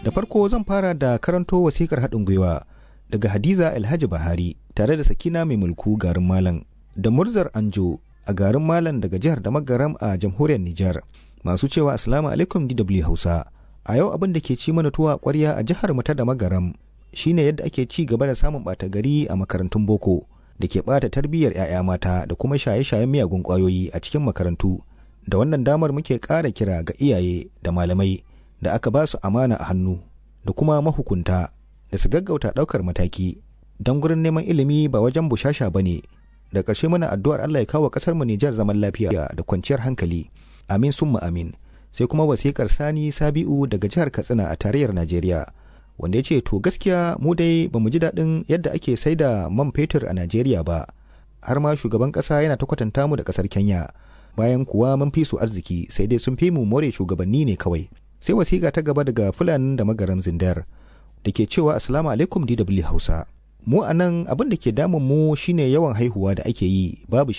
Da farko zan fara da karanto wasikar haɗin gwiwa daga Hadiza Alhaji Bahari tare da Sakina mai mulku garin Malam da Murzar Anjo a garin Malam daga jihar Damagaram a jamhuriyar Nijar. Masu cewa Assalamu alaikum DW Hausa. A yau abin da ke ci mana tuwa ƙwarya a jihar mu ta Damagaram shine yadda ake ci gaba da samun ɓata gari a makarantun boko da ke ɓata tarbiyyar 'ya'ya mata da kuma shaye-shayen miyagun ƙwayoyi a cikin makarantu. Da wannan damar muke ƙara kira ga iyaye da malamai da aka ba su amana a hannu da kuma mahukunta da su gaggauta ɗaukar mataki don gurin neman ilimi ba wajen bushasha ba ne da ƙarshe muna addu'ar Allah ya kawo ƙasar mu Nijar zaman lafiya da kwanciyar hankali amin summa amin sai kuma wasiƙar Sani Sabi'u daga jihar Katsina a tarayyar Najeriya wanda ya ce to gaskiya mu dai ba mu ji daɗin yadda ake sai da man fetur a Najeriya ba har ma shugaban ƙasa yana ta kwatanta mu da ƙasar Kenya bayan kuwa mun fi su arziki sai dai sun fi mu more shugabanni ne kawai sai wasiƙa ta gaba daga fulanin da magaram zindar da ke cewa assalamu alaikum dw hausa mu a nan abin da ke damun mu shine yawan haihuwa da ake yi babu